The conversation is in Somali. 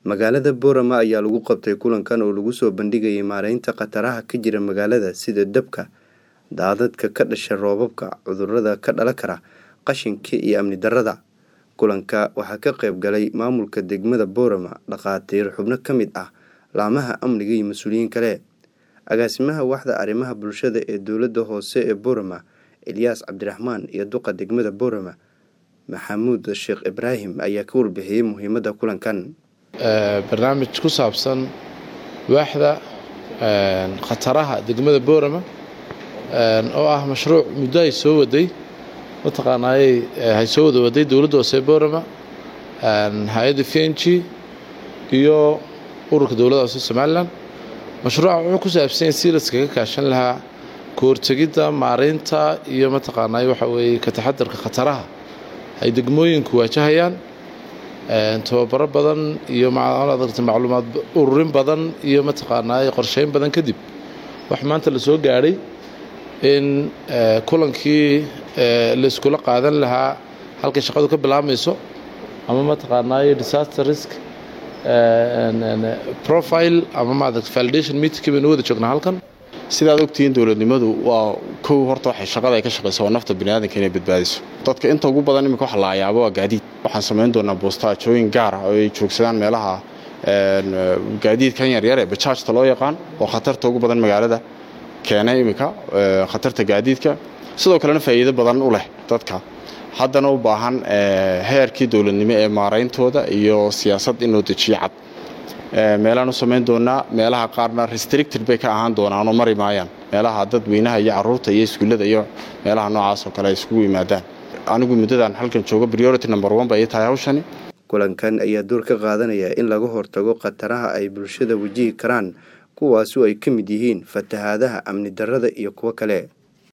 magaalada boorama ayaa lagu qabtay kulankan oo lagu soo bandhigayay maareynta khataraha ka jira magaalada sida dabka daadadka ka dhasha roobabka cudurada ka dhalan kara qashinka iyo amni darada kulanka waxaa ka qayb galay maamulka degmada boorama dhakhaatiir xubno ka mid ah laamaha amniga iyo mas-uuliyiin kale agaasimaha waxda arrimaha bulshada ee dowladda hoose ee boorama elyaas cabdiraxmaan iyo duqa degmada boorama maxamuud sheekh ibraahim ayaa ka warbixiyey muhiimadda kulankan barnaamij ku saabsan waaxda khataraha degmada boorama oo ah mashruuc muddo ay soo waday mataqaanaayey hay soo wada waday dowladda hoose boorama hay-adda v n g iyo ururka dowladda hoose somalilan mashruuca wuxuu ku saabsan yahay si laskaga kaashan lahaa kahortegidda maareynta iyo mataqaanaaye waxa weeye ka taxadarka khataraha ay degmooyinku waajahayaan tababaro badan iyo macluumaad ururin badan iyo mataqaanaaye qorsheyn badan kadib wax maanta la soo gaadhay in kulankii layskula qaadan lahaa halkay shaqadu ka bilaabmayso ama mataqaanaaye disaster risk profile ama maarata validation meetingkii baynu wada joognaa halkan sidaad ogtihiin dowladnimadu waa kow horta waxay shaqada ay ka shaqaysa waa nafta biniaadanka inay badbaadiso dadka inta ugu badan iminka waxa la ayaabo waa gaadiid waxaan samayn doonaa boostaajooyin gaar ah oo ay joogsadaan meelaha gaadiidkan yaryar ee bajaajta loo yaqaan oo khatarta ugu badan magaalada keenay iminka khatarta gaadiidka sidoo kalena faa'iido badan u leh dadka haddana u baahan heerkii dowladnimo ee maarayntooda iyo siyaasad in loo dejiyo cad meelaan u samayn doonaa meelaha qaarna restricted bay ka ahaan doonaanoo mari maayaan meelaha dadweynaha iyo caruurta iyo iskuullada iyo meelaha noocaas oo kale ay iskugu yimaadaan anigu muddadan halkan joogo priority number one bay tahay hawshani kulankan ayaa door ka qaadanaya in laga hortago khataraha ay bulshada wajihi karaan kuwaasu ay ka mid yihiin fatahaadaha amni darrada iyo kuwo kale